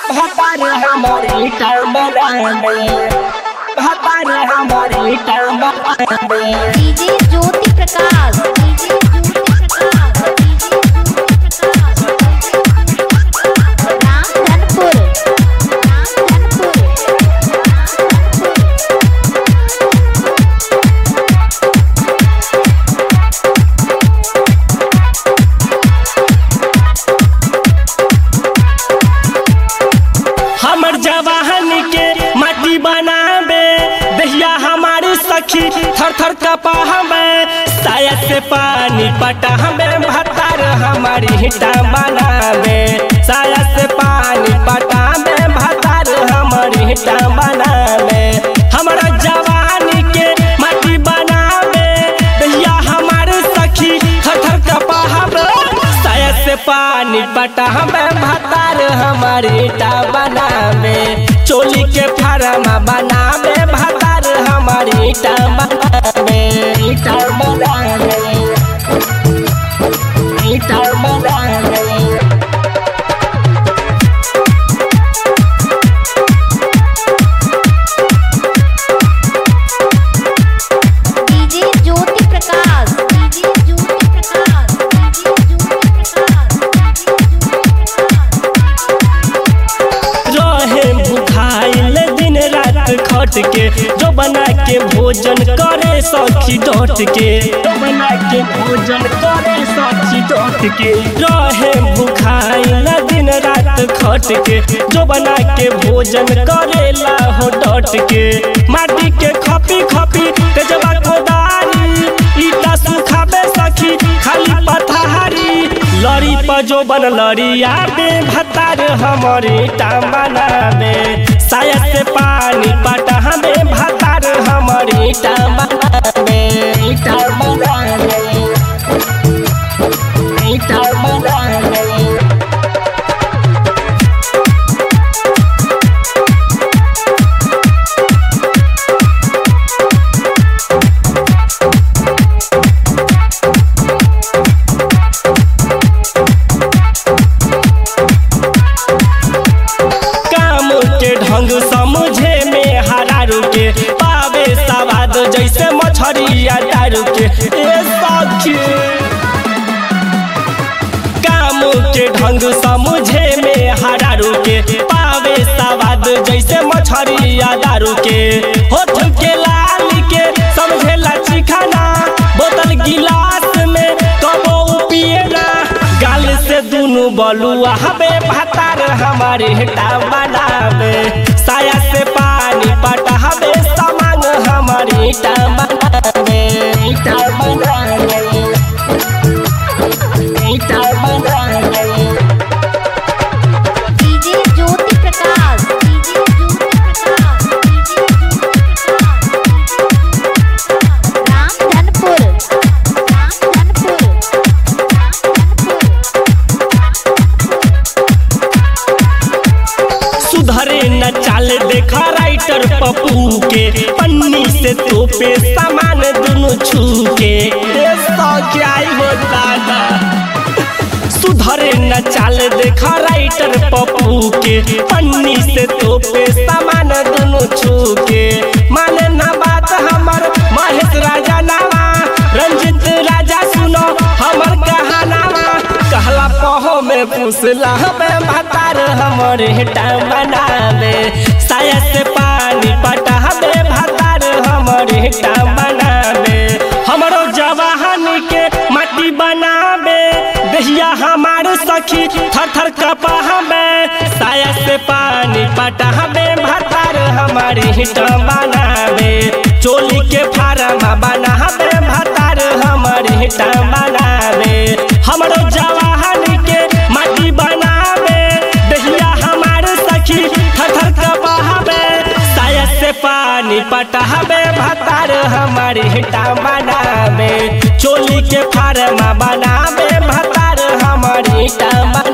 भतार हमारी टर्म बनावे भतार हमारी टर्म बनावे DJ Jyoti Prakash DJ Jyoti Prakash DJ Jyoti Prakash Ramdhanpur Ramdhanpur हमर जवाहन के माटी बनावे दहिया हमारी सखी थर थर कपा हमें साया से पानी पटा हमें भतार हमारी हिटा बनावे साया से पानी पटा हमें भतार हमारी हिटा बनावे हमारा जवानी के माटी बनावे दहिया हमारे सखी थर थर कपा हमें साया से पानी पटा हमें भतार हमारी ईटा बनावे चोली के फार्मा बनावे भतार हमारी ईटा बनावे ईटा बनावे ईटा बनावे DJ Jyoti Prakash DJ Jyoti Prakash DJ Jyoti Prakash रहे भुखाइल दिन रात खट के जो बना के भोजन करे सखी डट के जो बना के भोजन करे सखी डट के रहे भुखाइल दिन रात खट के जो बना के भोजन करेला हो डट के माटी के खपी खपी तेजबा कोदारी ईटा सुखाबे सखी खाली पथारी लड़ी पर जो बन लड़िया बे भतार हमारे ईटा बनावे साया से पानी पटा हमें भतार हमारे ईटा बनावे ईटा बनावे ईटा बनावे काम के ढंग समझे में हरारू के पावे सवाद जैसे मछरिया दारू के ए सखी काम के ढंग समझे में हरारू के पावे सवाद जैसे मछरिया दारू के होठ के लाल के समझे लची खाना बोतल गिलास में कबो पिए ना गाल से दुनु बलुआ हबे भतार हमारे हेटा बनावे साया से पानी पटा हबे सामान हमारे ईटा बनावे ईटा बनावे ईटा बनावे DJ Jyoti Prakash DJ Jyoti Prakash DJ Jyoti Prakash Ramdhanpur Ramdhanpur सुधरे न चाल देखा राइटर पप्पू के पन्नी से तोपे सामान दुनु छू के ए सौख्या हो दादा सुधरे न चाल देखा राइटर पप्पू के पन्नी से तोपे सामान दुनु छू के माने ना बात हमर महेश राजा नावा रंजित राजा सुनो हमर कहानावा कहला पहो में पुसला हमें भतार हमर हेटा बनावे साया से पानी पटा हमें भतार हमर हेटा बनावे हमरो जवाहन के माटी बनावे दहिया हमार सखी थर थर कपा हमें साया से पानी पटा हमें भतार हमारी हिट बनावे चोली के फार्मा बना हमें भतार हमारी हिट बनावे हमरो जवाहन के माटी बनावे दहिया हमार सखी थर थर कपा हमें साया से पानी पटा हमें भतार हमारी हिटा बनावे चोली के फार्मा बनावे भतार हमारी हिटा